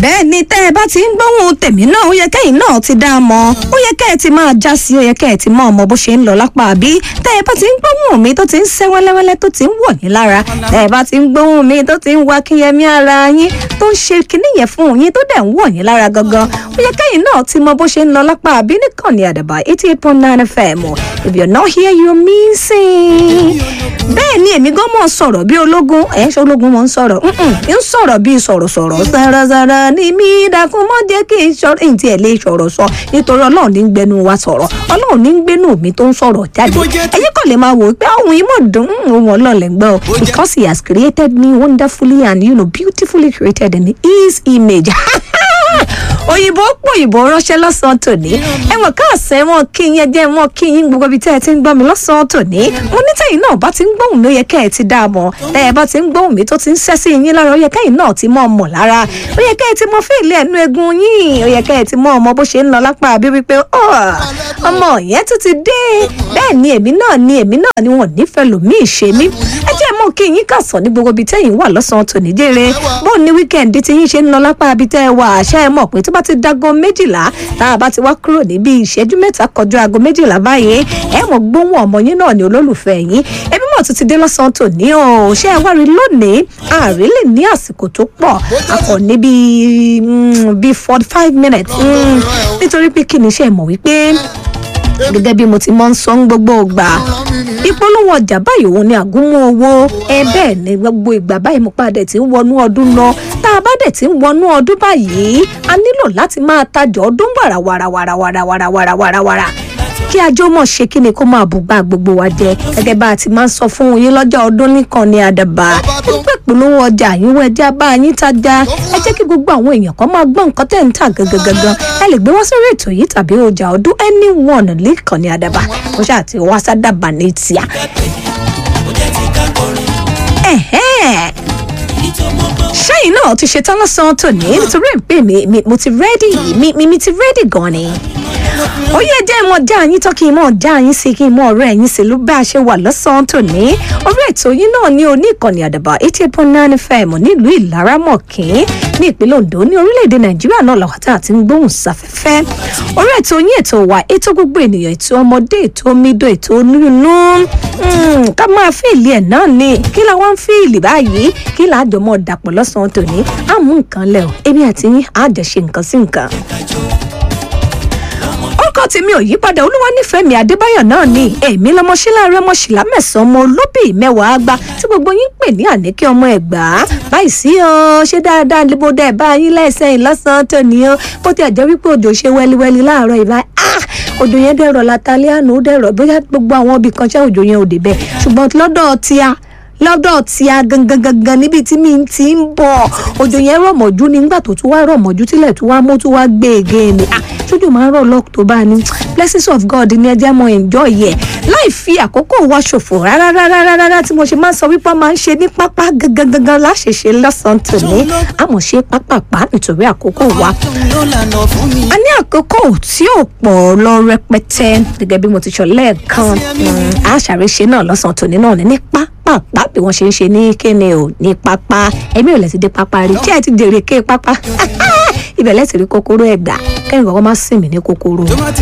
bẹ́ẹ̀ ni tẹ́ ẹ bá ti ń gbóhùn tèmi náà ó yẹ kẹ́yìn náà ti dá a mọ̀ ó yẹ kẹ́ ẹ ti máa já sí ó yẹ kẹ́ ẹ ti mọ ọmọ bó ṣe ń lọ lápá àbí tẹ́ ẹ bá ti ń gbóhùn mi tó ti ń sẹ́ wẹ́lẹ́wẹ́lẹ́ tó ti ń wọ̀ yín lára tẹ́ ẹ bá ti ń gbóhùn mi tó ti ń wá kíyẹmí ara yín tó ń ṣe kinní yẹn fún yín tó dẹ̀ ń wọ̀ yín lára gangan ó yẹ kẹ́yìn náà ti mọ bó ṣe ń lọ lápá àbí nìkan ní àdàbà eighty eight point nine fm if you're not here you're missing bẹ́ẹ̀ ni èmi gan mọ̀ sọ̀rọ̀ bí ológun ẹ̀ ṣe ológun mọ̀ ń sọ̀rọ̀ ń sọ̀rọ̀ bí sọ̀rọ̀sọ̀rọ̀ sàràsàrà ni mí dákun mọ́ jẹ́ kí n sọ̀rọ̀ èyí tí ẹ̀ lè sọ̀rọ̀ sọ nítorí ọlọ́run ní ń gbẹnu wa sọ̀rọ̀ ọlọ́run ní ń gbẹnu mi tó ń sọ̀rọ̀ jáde ẹ̀yin kàn lè máa wò ó pé ohun yìí mọ̀ dùn ohun ọlọ́ọ̀lẹ̀ gbọ́ because he has created me wonderfully and you know beautifully created in his image òyìnbó pòyìnbó ránṣẹ́ lọ́sàn-án tòní ẹ̀wọ̀n káàsẹ̀ wọn kí yẹn jẹ́ wọn kí yín gbogbo ibi tẹ́ ẹ ti ń gbọ́ mi lọ́sàn-án tòní mo ní tẹ̀yìn náà bá ti ń gbóhùn mi ó yẹ kẹ́ ẹ ti dá a mọ̀ tẹ́ ẹ bá ti ń gbóhùn mi tó ti ń ṣẹ́ sí yín lára ó yẹ kẹ́yìn náà ti mọ̀ ọmọ lára ó yẹ kẹ́ ẹ ti mọ fíìlì ẹnu egun yín ó yẹ kẹ́ ẹ ti mọ ọmọ bó ṣe ń lọ lápá àbí wípé ọmọ yẹn tún ti dé bẹ́ẹ̀ ni èmi náà ni èmi náà ni wọn nífẹ̀ẹ́ lòmíì ṣe mí ẹ jẹ́ mọ́ kí yín kàsán ní gbogbo ibi tẹ́yìn wà lọ́sàn-án tòní jèrè bóun ní wíkẹ́ǹdì tí yín ṣe ń lọ lápá àbí tẹ́ ẹ wà àṣà ẹ mọ̀ pé tó bá ti dago méjìlá tá a bá ti wá kúrò níbi ìṣẹ́jú mẹ́ta kọjú aago méjìlá báyìí ẹ mọ̀ gbóhùn ọmọ yín náà ní olólùfẹ́ yín ẹbí mọ̀ tún ti dé lọ́sàn-án tòní o ṣé ẹ wá rí lónìí ààrẹ lè ní àsìkò tó pọ̀ akọ̀ ní bíi bíi forty five minutes nítorí pé kí ni iṣẹ́ mọ̀ wípé gẹ́gẹ́ bí mo ti mọ́ ń sọ ń gbogbo ìgbà ìpolówó ọjà báyìí òun ni àgúnmọ́ owó ẹ bẹ́ẹ̀ ni gbogbo ìgbà báyìí mo padà tí ń wọnú ọdún lọ tá a bá dẹ̀ tí ń wọnú ọdún báyìí a nílò láti máa tajà ọdún wàràwàràwàràwàràwàràwàrà kí ajó mọ̀ ṣe kí ni kó máa bùgbà gbogbo wa jẹ gẹ́gẹ́ bá a ti máa ń sọ fún yín lọ́jọ́ ọdún nìkan ní àdàbà ẹgbẹ́ ìpolówó ọjà yín wọ ẹjẹ́ bá yín tajà ẹ jẹ́ kí gbogbo àwọn èèyàn kan máa gbọ́ nǹkan tẹ̀ ń tà gangan ẹ lè gbé wá sórí ètò yìí tàbí ọjà ọdún anyone nìkan ní àdàbà kó ṣáà ti wá sádàbà ní tíà. ṣẹ́yìn náà ti ṣetán lọ́sàn-án tòní nítorí pé mo ti rẹ́dì mi ti rẹ́dì gan ni ó yẹ jẹ́ ìmọ̀ já yín tán kí n mọ̀ já yín sí kí n mọ̀ ọ̀rẹ́ yín sí ló bá a ṣe wà lọ́sàn-án tòní orí ètò yín náà ní oní ìkànnì àdàbà eighty eight point nine fm nílùú ìlaramọ̀kín ní ìpínlẹ̀ ondo ní orílẹ̀-èdè nàìjíríà náà làwọn tá a ti ń gbóhùn sáfẹ́fẹ́ orí ètò yín ètò wa ètò gbogbo ènìyàn ètò ọmọdé ètò omido ètò onírúurú ká máa fíìlì ẹ̀ náà ni kí la wá ń fíìlì báyìí kí la àjọ mọ̀ dàpọ̀ lọ́sàn-án tòní á mú nǹkan lẹ̀ o èmi àti yín á jọ ṣe nǹkan sí nǹkan orúkọ tèmi ò yípadà olúwa nífẹ̀ẹ́ mi adébáyọ̀ náà ni èmi lọmọṣẹ́ láàárọ̀ ọmọṣìlá mẹ́sàn-án ọmọ olóbì mẹ́wàá àgbà tí gbogbo yín pè ní àníkẹ́ ọmọ ẹ̀gbá báyìí sí o ṣé dáadáa níbo dẹ̀ bá yín lẹ́sẹ̀ yìí lọ́sàn-án tòní o bó ti àjẹ́ wípé òjò ṣe wẹ́líwẹ́lí láàárọ̀ ìbá òjò yẹn dẹ̀rọ̀ látàlẹ́ àná ó dẹ̀rọ̀ bóyá gbogbo àwọn ibì kan ṣẹ́ òjò yẹn ò dé bẹ́ẹ̀ ṣùgbọ́n lọ́dọ̀ tíá lọ́dọ̀ tí a gangan gangan níbi tí mi ti ń bọ̀ òjò yẹn rọ̀mọ̀jú nígbà tó tún wá rọ̀mọ̀jú tílẹ̀ tó wá mú tó wá gbé ege ni sójú máa ń rọ̀ lọ́kùtòbá ni blessings of god ní ẹjẹ́ mọ enjoy yẹ láì fi àkókò wa ṣòfò rárá rárá rárá tí mo ṣe máa ń sọ wípé máa ń ṣe ní pápá gangan gangan láṣẹṣe lọ́sàn-án tòní àmọ́ ṣe pápápá nítorí àkókò wa a ní àkókò tí ò pọ̀ lọ rẹpẹtẹ gẹ́gẹ́ bí mo ti sọ lẹ́ẹ̀kan àṣàrẹ́ṣe náà lọ́sàn-án tòní náà ní pápá pápá bí wọ́n ṣe ń ṣe ní kéne o ní pápá ẹ̀mí ò lẹ̀ ti dé pápá rí tí ẹ ti dèrè ké pápá ibẹ̀ lẹ́sìn rí kòkòrò ẹ̀gbà kẹ́yìn kọ́kọ́ má sìn mí ní kòkòrò.